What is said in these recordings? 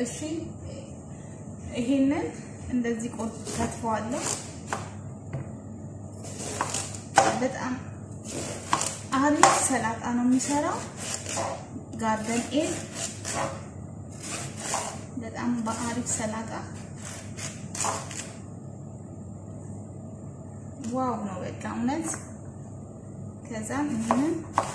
እሺ ይሄንን እንደዚህ ቆጥ ከትፈዋለሁ። በጣም አሪፍ ሰላጣ ነው የሚሰራው። ጋርደን ኤግ በጣም በአሪፍ ሰላጣ ዋው ነው በቃ እውነት። ከዛም ይሄንን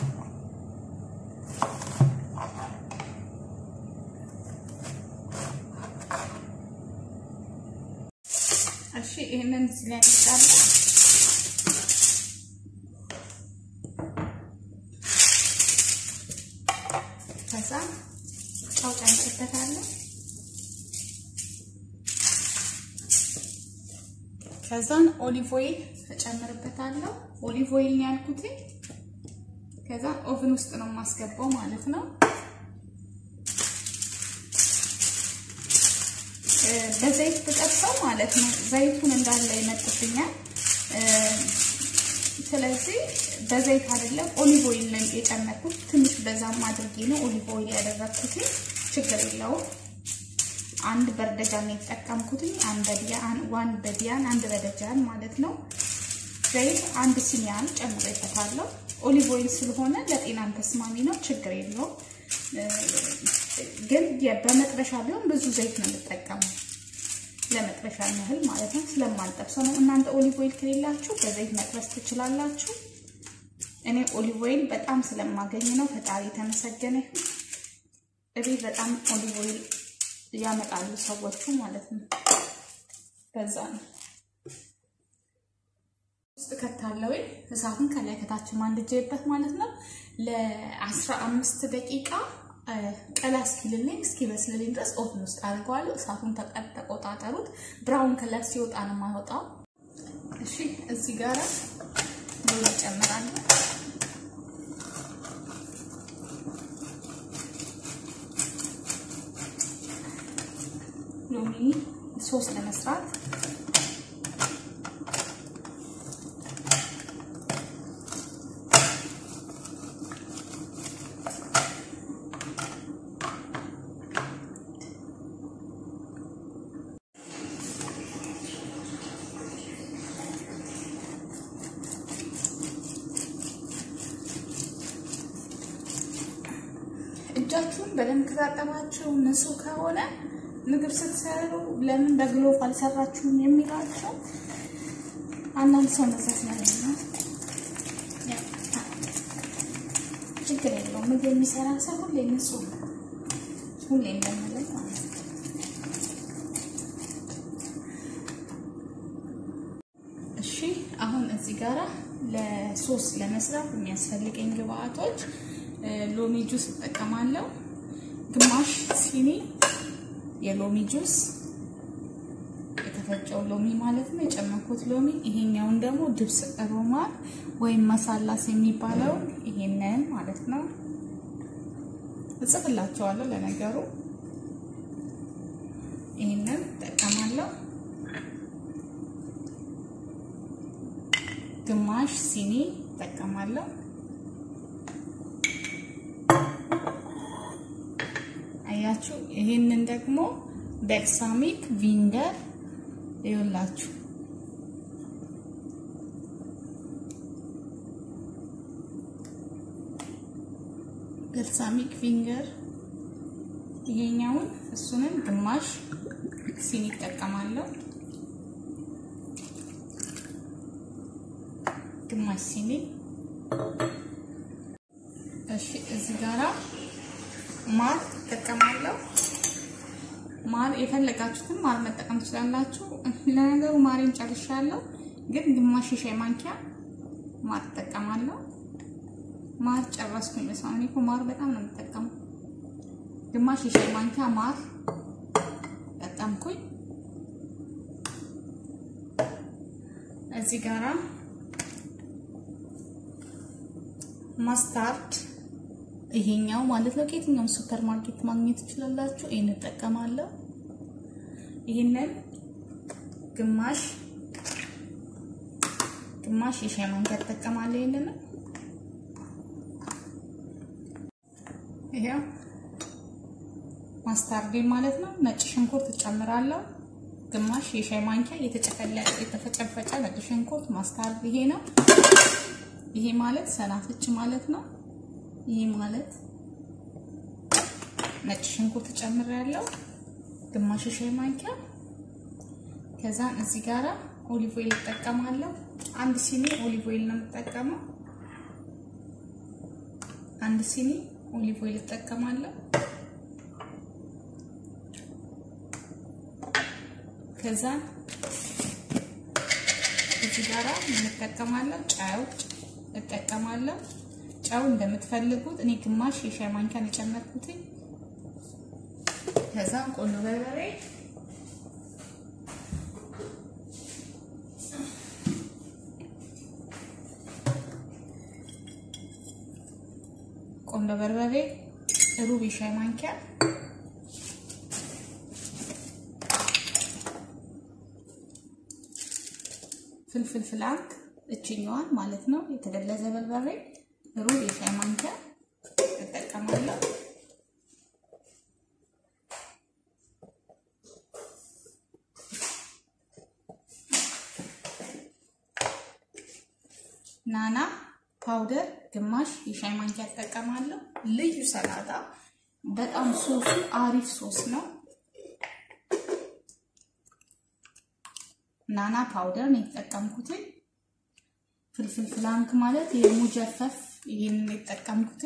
እሺ ይሄንን እዚህ ላይ እንጣለን። ከዛ ጨው ጨምርበታለሁ። ከዛን ኦሊቭ ኦይል እጨምርበታለሁ። ኦሊቭ ኦይል ነው ያልኩት። ከዛ ኦቭን ውስጥ ነው የማስገባው ማለት ነው። በዘይት ብጠብሰው ማለት ነው ዘይቱን እንዳለ ይመጥብኛል። ስለዚህ በዘይት አይደለም ኦሊቭ ኦይል ነው የጨመርኩት። ትንሽ በዛም አድርጌ ነው ኦሊቭ ኦይል ያደረኩት። ችግር የለውም። አንድ በርደጃን የተጠቀምኩትኝ አንድ በዲያን ዋን በዲያን አንድ በደጃን ማለት ነው። ዘይት አንድ ሲኒያን ጨምሬበታለሁ። ኦሊቭ ኦይል ስለሆነ ለጤናም ተስማሚ ነው፣ ችግር የለውም። ግን በመጥበሻ ቢሆን ብዙ ዘይት ነው የምጠቀመው ለመጥበሻ ያህል ማለት ነው። ስለማልጠብሰው ነው። እናንተ ኦሊቭ ኦይል ከሌላችሁ በዘይት መጥበስ ትችላላችሁ። እኔ ኦሊቭ ኦይል በጣም ስለማገኝ ነው። ፈጣሪ የተመሰገነ ይሁን። እቤት በጣም ኦሊቭ ኦይል ያመጣሉ ሰዎቹ ማለት ነው። በዛ ነው ውስጥ ከታለው እሳቱን ከላይ ከታች ማንድጄበት ማለት ነው። ለአስራ አምስት ደቂቃ ቀላ እስኪልልኝ እስኪበስልልኝ ድረስ ኦቭን ውስጥ አድርገዋለሁ። እሳቱን ተቆጣጠሩት። ብራውን ከለር ሲወጣ ነው የማወጣው። እሺ እዚህ ጋር ሎሚ ጨምራለሁ። ሎሚ ሶስ ለመስራት እጃችሁን በደንብ ከታጠባችሁ ንጹህ ከሆነ ምግብ ስትሰሩ ለምን በግሎቭ አልሰራችሁም የሚላቸው አንዳንድ ሰው መዛት ማለት ነው። ችግር የለውም። ምግብ የሚሰራ ሰው ሁሌ ንጹህ ነው። ሁሌ እንደምለው ማለት ነው። እሺ አሁን እዚህ ጋራ ለሶስ ለመስራት የሚያስፈልገኝ ግብአቶች ሎሚ ጁስ እጠቀማለሁ። ግማሽ ሲኒ የሎሚ ጁስ የተፈጨው ሎሚ ማለት ነው፣ የጨመኩት ሎሚ። ይሄኛውን ደግሞ ድብስ ሮማን ወይም መሳላስ የሚባለው ይሄንን ማለት ነው። እጽፍላቸዋለሁ ለነገሩ። ይሄንን እጠቀማለሁ። ግማሽ ሲኒ እጠቀማለሁ። አያችሁ ይሄንን ደግሞ ቤልሳሚክ ቪንገር ይኸውላችሁ ቤልሳሚክ ቪንገር ይሄኛውን እሱንም ግማሽ ሲኒ ይጠቀማለሁ። ግማሽ ሲኒ እሺ እዚህ ጋራ ማር እጠቀማለሁ። ማር የፈለጋችሁትን ማር መጠቀም ትችላላችሁ። ለነገሩ ማሬን ጨርሻለሁ፣ ግን ግማሽ የሻይ ማንኪያ ማር እጠቀማለሁ። ማር ጨረስኩኝ። በሰው እኔ እኮ ማር በጣም ነው የምጠቀመው። ግማሽ የሻይ ማንኪያ ማር ጠቀምኩኝ። እዚህ ጋራ ማስታርድ ይሄኛው ማለት ነው። ከየትኛውም ሱፐር ማርኬት ማግኘት ትችላላችሁ። ይሄን እጠቀማለሁ። ይሄንን ግማሽ ግማሽ የሻይ ማንኪያ እጠቀማለሁ። ይሄንን ይሄው ማስታርዴ ማለት ነው። ነጭ ሽንኩርት እጨምራለሁ። ግማሽ የሻይ ማንኪያ የተፈጨፈጨ ነጭ ሽንኩርት ማስታርድ ይሄ ነው። ይሄ ማለት ሰናፍጭ ማለት ነው። ይሄ ማለት ነጭ ሽንኩርት ጨምሬያለሁ፣ ግማሽ የሻይ ማንኪያ። ከዛን እዚህ ጋራ ኦሊቭ ኦይል እጠቀማለሁ። አንድ ሲኒ ኦሊቭ ኦይል ነው የምጠቀመው። አንድ ሲኒ ኦሊቭ ኦይል እጠቀማለሁ። ከዛ እዚህ ጋራ እንጠቀማለሁ ጨው እጠቀማለሁ። ጨው እንደምትፈልጉት እኔ ግማሽ የሻይ ማንኪያን የጨመርኩት። ከዛ ቆንጆ በርበሬ ቆንጆ በርበሬ ሩብ የሻይ ማንኪያ ፍልፍል ፍላንክ እችኛዋን ማለት ነው። የተደለዘ በርበሬ ሩብ የሻይ ማንኪያ እጠቀማለሁ። ናና ፓውደር ግማሽ የሻይ ማንኪያ እጠቀማለሁ። ልዩ ሰላጣ በጣም ሶሱ አሪፍ ሶስ ነው። ናና ፓውደር ነው የተጠቀምኩት። ፍልፍል ፍላንክ ማለት የሙጀፈፍ ይህንን የተጠቀምኩት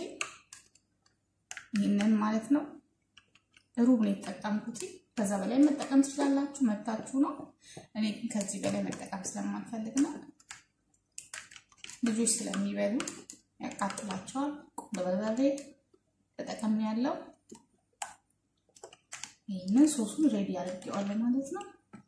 ይህንን ማለት ነው። ሩብ ነው የተጠቀምኩት። ከዛ በላይ መጠቀም ትችላላችሁ፣ መብታችሁ ነው። እኔ ግን ከዚህ በላይ መጠቀም ስለማልፈልግ ነው። ልጆች ስለሚበሉ ያቃጥላቸዋል። ቆንጆ በርበሬ ተጠቀም ያለው ይህንን ሶሱን ሬዲ አድርጌዋለሁ ማለት ነው።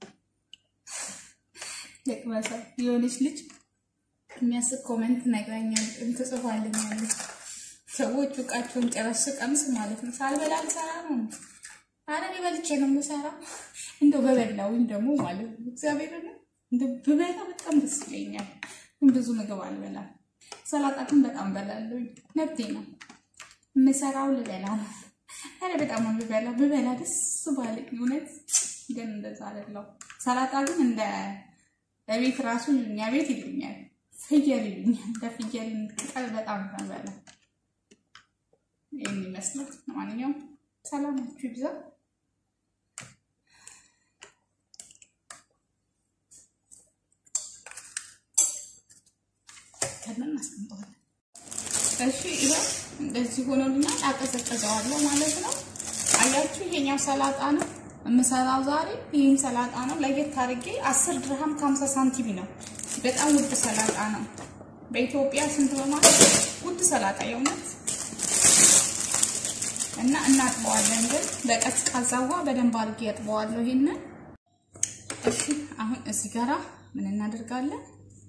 ለቅመሳ የሆነች ልጅ የሚያስቅ ኮመንት ነግራኛል እንትጽፋልኛለች። ሰዎች እቃቸውን ጨረስ ቀምስ ማለት ነው። ሳልበላ ልሰራ ነው። አረ እኔ በልቼ ነው የምሰራው። እንደው በበላውኝ ደግሞ ማለት ነው እግዚአብሔር ነው እንደው ብበላ በጣም ደስ ይለኛል። ብዙ ምግብ አልበላም። ሰላጣ ግን በጣም በላለሁኝ። መብቴ ነው። የምሰራው ልበላ ነው። አረ በጣም ነው ብበላ ብበላ ደስ ባለኝ። እውነት ግን እንደዛ አይደለም። ሰላጣ ግን እንደ በቤት ራሱ እኛ ቤት ይሉኛል፣ ፍየል ይሉኛል። እንደ ፍየል ቅጠል በጣም ነው በላ። ይህን ይመስላል። ለማንኛውም ሰላማችሁ ይብዛ። ከምን እናስቀምጠዋለን። እሺ ይኸው እንደዚህ ሆኖልኛል። አቀዘቅዘዋለሁ ማለት ነው። አያችሁ፣ ይሄኛው ሰላጣ ነው የምሰራው ዛሬ። ይህን ሰላጣ ነው ለየት አድርጌ አስር ድርሃም ከሀምሳ ሳንቲም ነው። በጣም ውድ ሰላጣ ነው። በኢትዮጵያ ስንት በማለት ውድ ሰላጣ የእውነት እና እናጥበዋለን፣ ግን በቀዝቃዛ ውሃ በደንብ አድርጌ ያጥበዋለሁ። ይሄንን እሺ። አሁን እዚህ ጋራ ምን እናደርጋለን?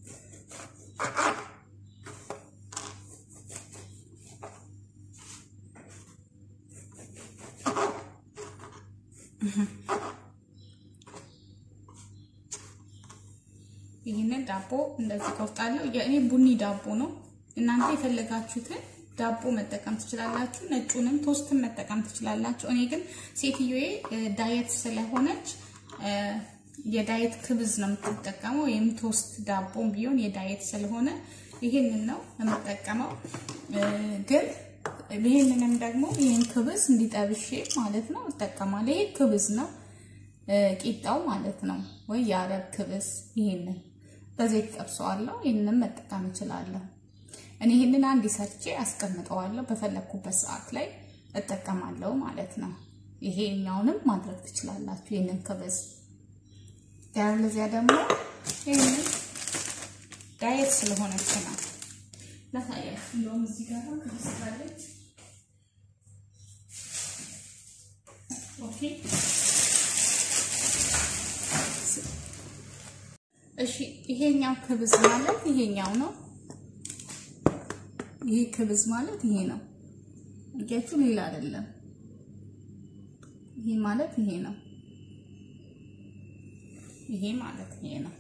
ይህንን ዳቦ እንደዚህ ቆርጣለሁ። የእኔ ቡኒ ዳቦ ነው። እናንተ የፈለጋችሁትን ዳቦ መጠቀም ትችላላችሁ። ነጩንም ቶስትን መጠቀም ትችላላችሁ። እኔ ግን ሴትዮዬ ዳየት ስለሆነች የዳየት ክብዝ ነው የምትጠቀመው፣ ወይም ቶስት ዳቦም ቢሆን የዳየት ስለሆነ ይህንን ነው የምጠቀመው። ግን ይህንንም ደግሞ ይህን ክብዝ እንዲጠብሼ ማለት ነው እጠቀማለሁ። ይሄ ክብዝ ነው ቂጣው ማለት ነው፣ ወይ የአረብ ክብዝ። ይህንን በዘይት ጠብሰዋለሁ። ይህንን መጠቀም እችላለሁ። እኔ ይህንን አንድ ሰርቼ አስቀምጠዋለሁ። በፈለግኩበት ሰዓት ላይ እጠቀማለሁ ማለት ነው። ይሄኛውንም ማድረግ ትችላላችሁ። ይህንን ክብዝ ያለዚያ ደግሞ ይህንን ዳየት ስለሆነች ነው ላሳያችሁ። እንደውም እዚህ ጋር ክብዝ ካለች ኦኬ እሺ ይሄኛው ክብዝ ማለት ይሄኛው ነው። ይሄ ክብዝ ማለት ይሄ ነው። እያችሁ ሌላ አይደለም። ይሄ ማለት ይሄ ነው። ይሄ ማለት ይሄ ነው።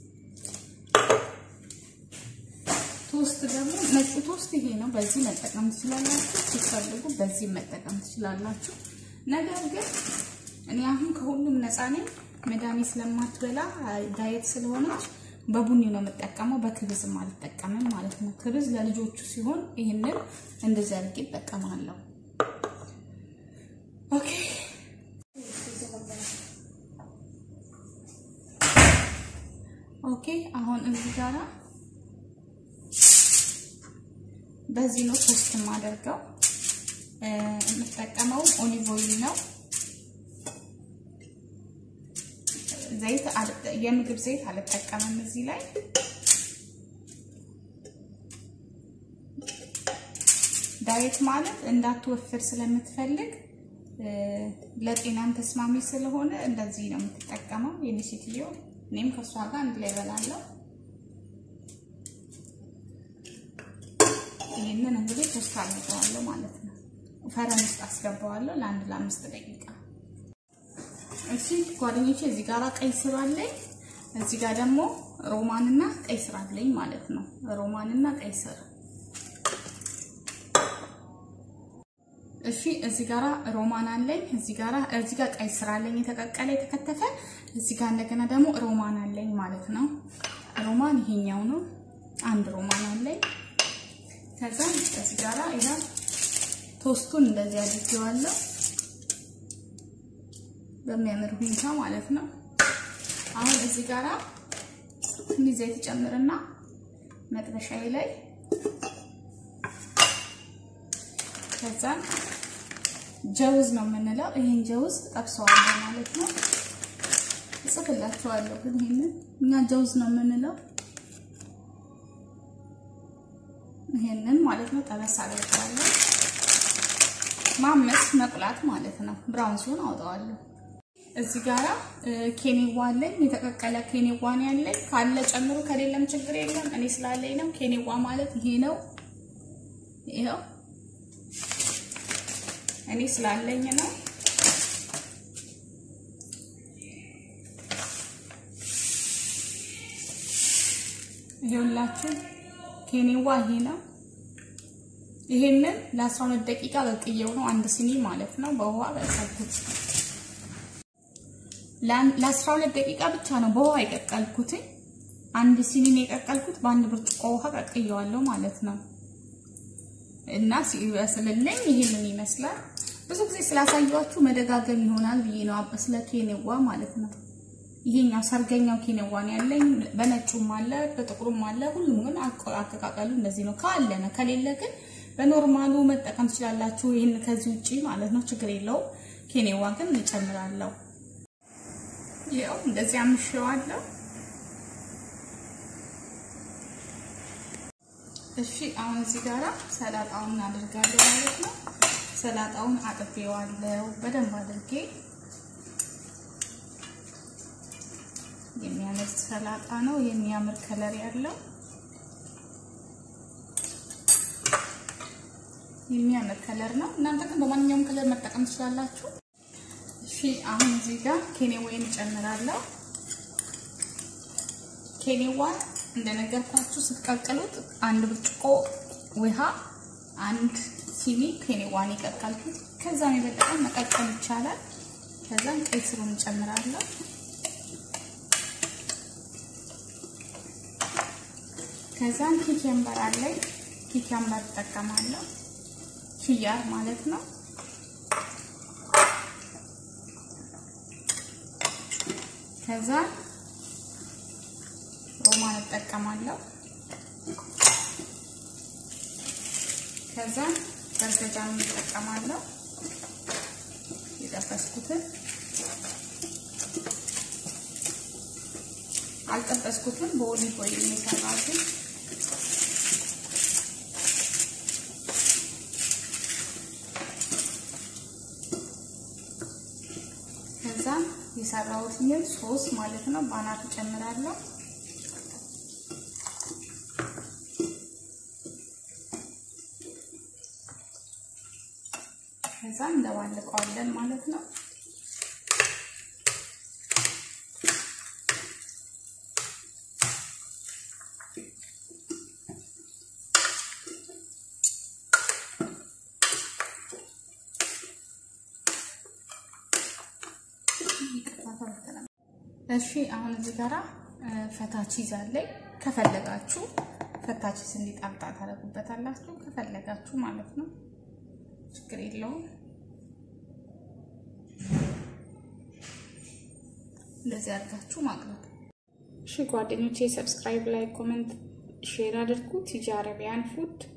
ቶስት ደግሞ ነጩ ቶስት ይሄ ነው። በዚህ መጠቀም ትችላላችሁ። ሲፈልጉ በዚህ መጠቀም ትችላላችሁ። ነገር ግን እኔ አሁን ከሁሉም ነፃ ነኝ። መድኃኒት ስለማትበላ ዳየት ስለሆነች በቡኒ ነው የምጠቀመው። በክብዝም አልጠቀምም ማለት ነው። ክብዝ ለልጆቹ ሲሆን ይህንን እንደዚህ አድርጌ እጠቀማለሁ። ኦኬ ኦኬ። አሁን እዚህ ጋራ በዚህ ነው ቶስት የማደርገው። የምጠቀመው ኦሊቭ ኦይል ነው። ዘይት የምግብ ዘይት አልጠቀምም እዚህ ላይ ዳየት ማለት እንዳትወፍር ስለምትፈልግ ለጤናም ተስማሚ ስለሆነ እንደዚህ ነው የምትጠቀመው የኔ ሴትዮ። እኔም ከእሷ ጋር አንድ ላይ እበላለሁ። ይህንን እንግዲህ ቶስት አድርገዋለሁ ማለት ነው። ፈረን ውስጥ አስገባዋለሁ ለአንድ ለአምስት ደቂቃ። እሺ ጓደኞቼ፣ እዚህ ጋር ቀይ ስር አለኝ፣ እዚህ ጋር ደግሞ ሮማንና ቀይ ስር አለኝ ማለት ነው። ሮማንና ቀይ ስር እሺ እዚህ ጋራ ሮማን አለኝ። እዚህ ጋራ እዚህ ጋር ቀይ ስር አለኝ የተቀቀለ የተከተፈ። እዚህ ጋር እንደገና ደግሞ ሮማን አለኝ ማለት ነው። ሮማን ይሄኛው ነው። አንድ ሮማን አለኝ። ከዛ እዚህ ጋራ ይሄ ቶስቱን እንደዚህ አድርጌዋለሁ በሚያምር ሁኔታ ማለት ነው። አሁን እዚህ ጋራ ትንሽ ዘይት ጨምርና መጥበሻዬ ላይ ከዛ ጀውዝ ነው የምንለው። ይሄን ጀውዝ ጠብሰዋለሁ ማለት ነው። እጽፍላችኋለሁ ግን ይሄንን እኛ ጀውዝ ነው የምንለው። ይሄንን ማለት ነው ጠበስ አደርገዋለሁ። ማመስ መቁላት ማለት ነው። ብራውን ሲሆን አውጣዋለሁ። እዚህ ጋራ ኬኔዋ አለኝ፣ የተቀቀለ ኬኔዋ ነው ያለኝ። ካለ ጨምሩ፣ ከሌለም ችግር የለም። እኔ ስላለኝ ነው። ኬኔዋ ማለት ይሄ ነው። ይሄው እኔ ስላለኝ ነው። ይሄውላችሁ ኬኔዋ ይሄ ነው። ይሄንን ለ12 ደቂቃ በቅየው ነው አንድ ሲኒ ማለት ነው በውሃ በሰኩት። ለ12 ደቂቃ ብቻ ነው በውሃ የቀቀልኩት። አንድ ሲኒ ነው የቀቀልኩት። በአንድ ብርጭቆ ውሃ ቀቅየዋለሁ ማለት ነው። እና ሲበስልልኝ ይሄንን ይመስላል። ብዙ ጊዜ ስላሳያችሁ መደጋገም ይሆናል ብዬ ነው ስለ ኬኔዋ ማለት ነው። ይሄኛው ሰርገኛው ኬኔዋ ነው ያለኝ። በነጩም አለ በጥቁሩም አለ። ሁሉም ግን አቀቃቀሉ እንደዚህ ነው። ካለ ነው፣ ከሌለ ግን በኖርማሉ መጠቀም ትችላላችሁ። ይህን ከዚህ ውጪ ማለት ነው፣ ችግር የለውም። ኬኔዋ ግን እንጨምራለሁ። ይኸው እንደዚህ አምሼዋለሁ። እሺ አሁን እዚህ ጋራ ሰላጣውን እናደርጋለሁ ማለት ነው። ሰላጣውን አጥቤዋለሁ በደንብ አድርጌ። የሚያምር ሰላጣ ነው፣ የሚያምር ከለር ያለው የሚያምር ከለር ነው። እናንተ ግን በማንኛውም ከለር መጠቀም ትችላላችሁ። እሺ አሁን እዚህ ጋር ኬኔዋን እጨምራለሁ። ኬኔዋን እንደነገርኳችሁ ስትቀቅሉት አንድ ብርጭቆ ውሃ፣ አንድ ሲኒ ኬኔዋን የቀቀልኩት። ከዛም የበለጠ መቀቀል ይቻላል። ከዛም ቀይ ስሩን እንጨምራለሁ። ከዛም ኪኬምበር አለኝ። ኪኬምበር እጠቀማለሁ። ኪያር ማለት ነው። ከዛ ሮማን እጠቀማለሁ። ከዛ በርገጃን እጠቀማለሁ። የጠበስኩትን አልጠበስኩትም፣ በኦሊቭ ኦይል የሰራሁትን ከዛ የሰራሁትን ሶስ ማለት ነው ባናቱ ጨምራለሁ። ከዛ እንደባልቀዋለን ማለት ነው። እሺ አሁን እዚህ ጋራ ፈታ ቺዝ አለኝ። ከፈለጋችሁ ፈታ ቺዝ እንዲጣምጣ ታደርጉበታላችሁ፣ ከፈለጋችሁ ማለት ነው። ችግር የለውም። እንደዚህ አድርጋችሁ ማቅረብ። እሺ ጓደኞቼ ሰብስክራይብ፣ ላይ ኮመንት፣ ሼር አድርጉ። ቲጂ አረቢያን ፉድ